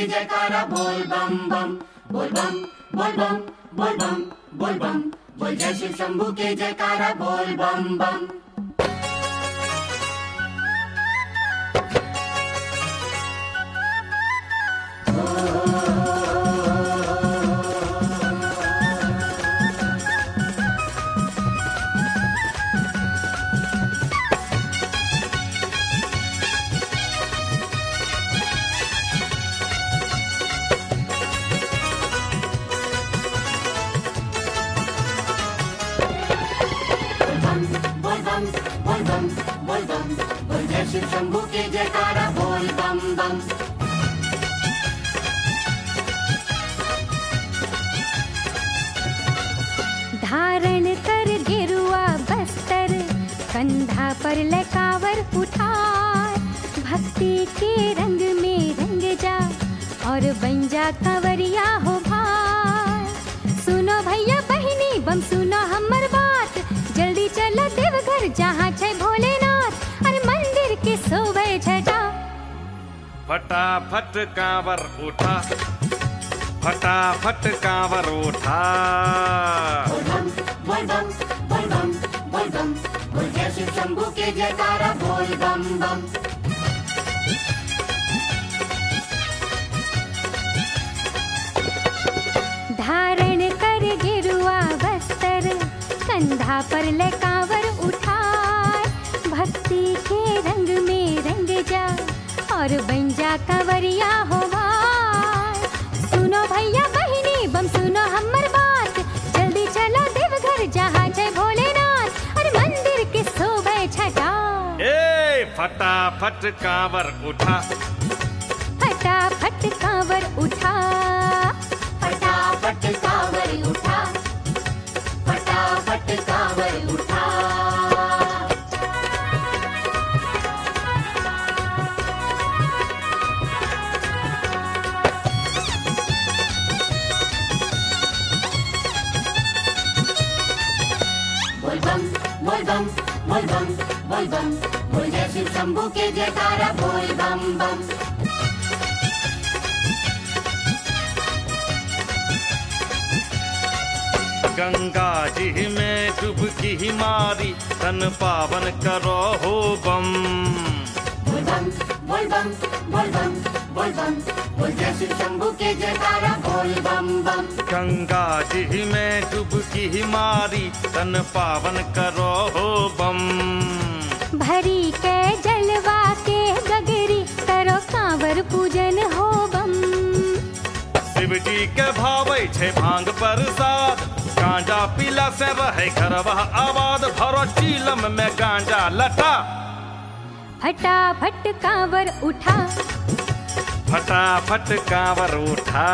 के जयकारा बोल बम बम बोल बम बोल बम बोल बम बोल बम बोल जय शिव शंभू के जयकारा बोल बम बम बोल बम बोल बम बोल बम बोल बम बोल जय शिव शंभू के जयकारा बोल बम बम धारण कर गिरुआ बस्तर कंधा पर लकावर उठार भक्ति के रंग में रंग जा और बन जा कंवरिया हो भार सुनो भैया बहिनी बम सुनो हमर बात जल्दी चलो देवघर जहाँ छै भोलेनाथ अरे मंदिर के शोभे छटा फटाफट कांवर उठा फटाफट कांवर उठा बोल बम बोल बम बोल बम बोल बम बोल जय शिव शंभू के जयकारा बोल बम बम धारण कर गिरुआ बस्तर कंधा पर लकावर उठार भक्ति के रंग में रंग जा और बन जा कंवरिया हो भार सुनो भैया बहिनी बम सुनो हमर बात जल्दी चलो देवघर जहाँ जय भोलेनाथ और मंदिर के शोभे छटा ए फटाफट कांवर उठा फटाफट कांवर उठा फटाफट कांवर उठा फटाफट कांवर उठा बोल बम बोल बम बोल बम बोल बम बोल जय शिव शंभू के जयकारा बोल बम बम गंगा जी में डुबकी मारी तन पावन करो हो बम बोल बम बोल बम बोल बम बोल बम बोल जय शिव शंभू के जयकारा बोल बम बम गंगा जी में डुबकी मारी तन पावन करो हो बम भरी के जलवा के गगरी करो कांवर पूजन हो बम शिव जी के भावे छे भांग प्रसाद गांजा पीला से रहे घरवा आबाद भरो चीलम में गांजा लटा फटाफट कांवर उठा फटाफट कांवर उठा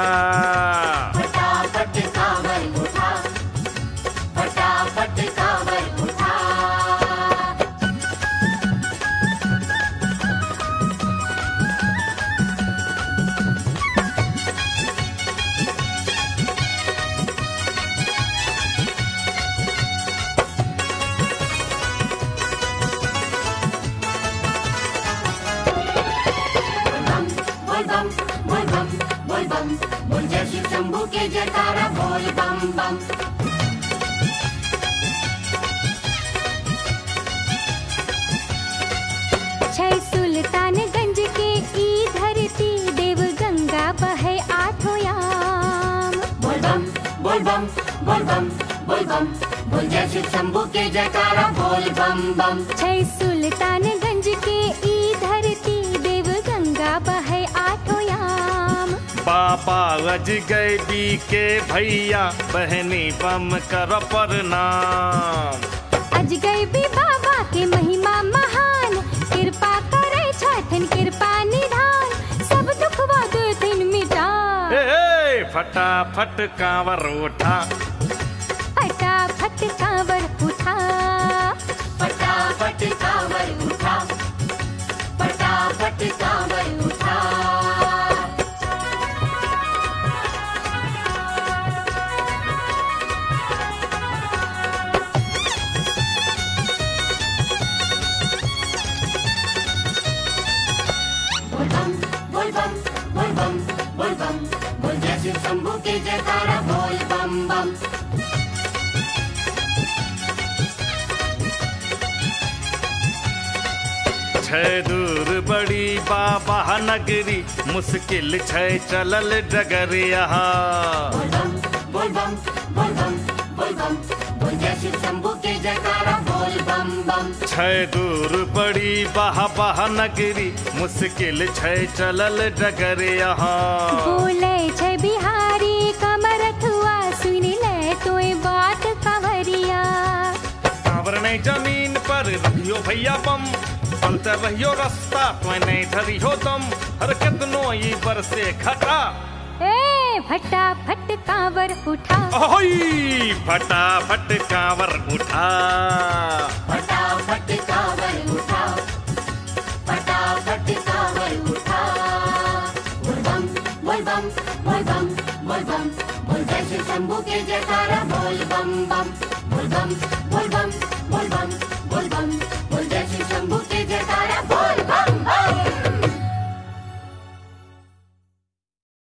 फटाफट कांवर उठा फटाफट कांवर उठा बोल बम बोल बम बोल बम बोल बम बोल जय शिव शंभू के जयकारा बोल बम बम छै सुल्तानगंज के ई धरती देव गंगा बहे आठो याम बोल बम बोल बम बोल बम बोल बम बोल जय शिव शंभू के जयकारा बोल बम बम छै सुल्तानगंज के ई धरती देव गंगा बहे आठो याम बाबा अज गए बी के भैया बहनी बम कर प्रणाम अज गए भी बाबा के महिमा महान कृपा करे छठन कृपा निधान सब दुखवा देथिन मिटा ए, ए, फटाफट कांवर उठा फटाफट कांवर उठा फटाफट कांवर उठा फटाफट कांवर उठा बोल बम बोल बम बोल बम बोल शंभू के जयकारा बोल बम बम छै दूर बड़ी बाबा नगरी मुश्किल छै चलल डगरिया बोल बम बोल बम बोल बम बोल बम बोल जय शिव शंभू के जयकारा बोल बम बम छै दूर बड़ी बाबा नगरी मुश्किल छै चलल डगरिया बोले छै बिहारी कमरथुआ सुन ले तोय बात कवरिया कांवर नहीं जमीन पर रहियो भैया बम चलते रहियो रास्ता तो नहीं धरियो दम हर कितनो ई बरसे खटा ए फटाफट कांवर उठा ओही फटाफट कांवर उठा फटाफट कावर उठा फटाफट कावर उठा बोल बम बोल बम बोल बम बोल बम बोल जय शिव शंभू के जयकारा बोल बम बम बोल बम बोल बम बोल बम बोल बम